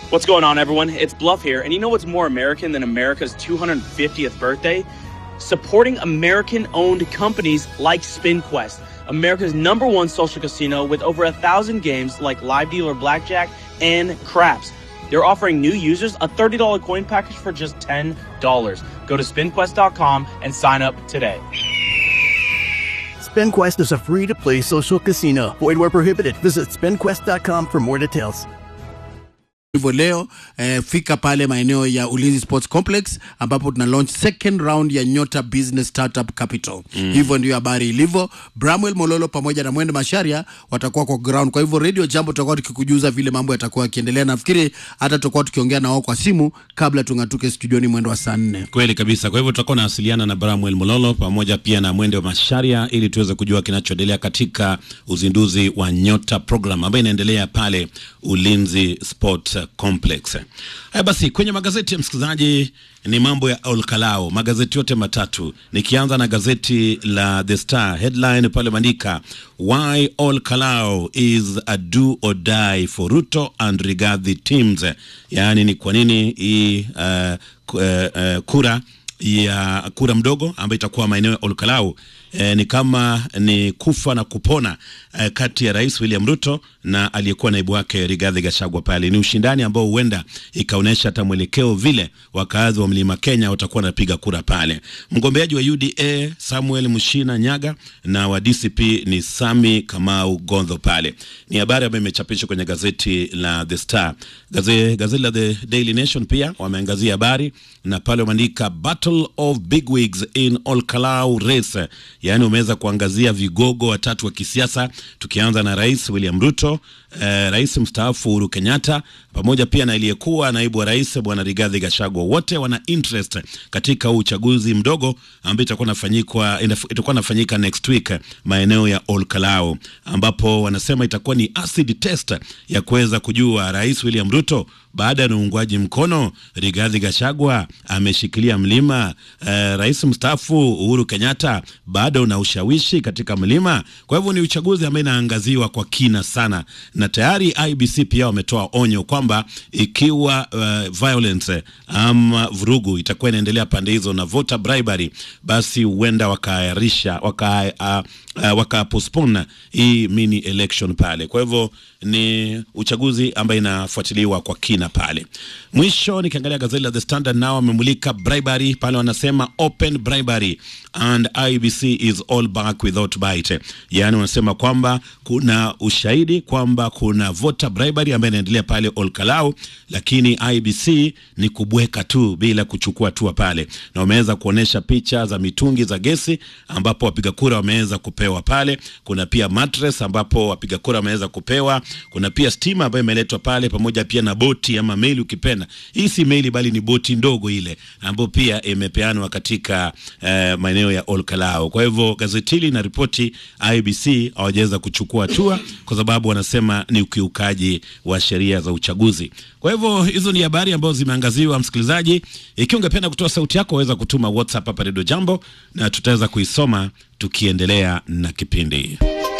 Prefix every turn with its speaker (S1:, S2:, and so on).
S1: What's going on, everyone? It's Bluff here, and you know what's more American than America's 250th birthday? Supporting American owned companies like SpinQuest, America's number one social casino with over a thousand games like live dealer blackjack and craps. They're offering new users a $30 coin package for just $10. Go to spinquest.com and sign up today.
S2: SpinQuest is a free to play social casino. Void where prohibited. Visit spinquest.com for more details.
S3: hivyo leo eh, fika pale maeneo ya Ulinzi Sports Complex ambapo tuna launch second round ya Nyota Business Startup Capital. Mm. Hivyo ndio habari ilivyo. Bramwell Mololo pamoja na Mwende Masharia watakuwa kwa ground. Kwa hivyo Radio Jambo tutakuwa tukikujuza vile mambo yatakuwa yakiendelea. Nafikiri hata tutakuwa tukiongea na wao kwa simu kabla tung'atuke studioni mwendo wa saa nne.
S4: Kweli kabisa. Kwa hivyo tutakuwa nawasiliana na Bramwell Mololo pamoja pia na Mwende wa Masharia ili tuweze kujua kinachoendelea katika uzinduzi wa Nyota program ambayo inaendelea pale Ulinzi Sport Complex. Haya basi, kwenye magazeti ya msikilizaji ni mambo ya Olkalao, magazeti yote matatu, nikianza na gazeti la The Star, headline pale maandika why Olkalao is a do or die for Ruto and Rigathi teams, yaani ni kwa nini hii uh, ku- uh, uh, kura ya kura mdogo ambayo itakuwa maeneo ya Olkalau e, ni kama ni kufa na kupona e, kati ya Rais William Ruto na aliyekuwa naibu wake Rigathi Gachagua. Pale ni ushindani ambao huenda ikaonyesha hata mwelekeo vile wakazi wa Mlima Kenya watakuwa wanapiga kura pale. Mgombeaji wa UDA Samuel Mushina Nyaga na wa DCP ni Sami Kamau Gondho. Pale ni habari ambayo imechapishwa kwenye gazeti la The Star. Gaze, gazeti la The Daily Nation pia wameangazia habari na pale wameandika battle of bigwigs in Olkalau race, yaani umeweza kuangazia vigogo watatu wa kisiasa, tukianza na Rais William Ruto, eh, Rais mstaafu Uhuru Kenyatta pamoja pia na aliyekuwa naibu wa rais Bwana Rigathi Gachagua. Wote wana interest katika huu uchaguzi mdogo ambao itakuwa nafanyikwa itakuwa nafanyika next week maeneo ya Olkalau, ambapo wanasema itakuwa ni acid test ya kuweza kujua Rais William Ruto baada ya uungwaji mkono Rigathi Gachagua ameshikilia mlima. Uh, rais mstaafu Uhuru Kenyatta bado una ushawishi katika mlima. Kwa hivyo ni uchaguzi ambao inaangaziwa kwa kina sana, na tayari IBC pia wametoa onyo kwamba ikiwa uh, violence ama vurugu itakuwa inaendelea pande hizo na voter bribery, basi huenda wakaahirisha waka, uh, uh, waka postpone hii mini election pale. Kwa hivyo ni uchaguzi ambayo inafuatiliwa kwa kina pale. Mwisho nikiangalia gazeti la The Standard nao wamemulika bribery pale, wanasema open bribery and IBC is all back without bite, yaani wanasema kwamba kuna ushahidi kwamba kuna voter bribery ambayo inaendelea pale Olkalau, lakini IBC ni kubweka tu bila kuchukua hatua pale, na wameweza kuonesha picha za mitungi za gesi ambapo wapiga kura wameweza kupewa pale. Kuna pia mattress ambapo wapiga kura wameweza kupewa. Kuna pia stima ambayo imeletwa pale pamoja pia na boti ama meli ukipenda. Hii si meli bali ni boti ndogo ile ambayo pia imepeanwa katika eh, maeneo ya Olkalau. Kwa hivyo gazeti hili na ripoti IBC hawajaweza kuchukua hatua kwa sababu wanasema ni ukiukaji wa sheria za uchaguzi. Kwa hivyo hizo ni habari ambazo zimeangaziwa, msikilizaji. Ikiwa ungependa kutoa sauti yako, waweza kutuma WhatsApp hapa Radio Jambo na tutaweza kuisoma tukiendelea na kipindi.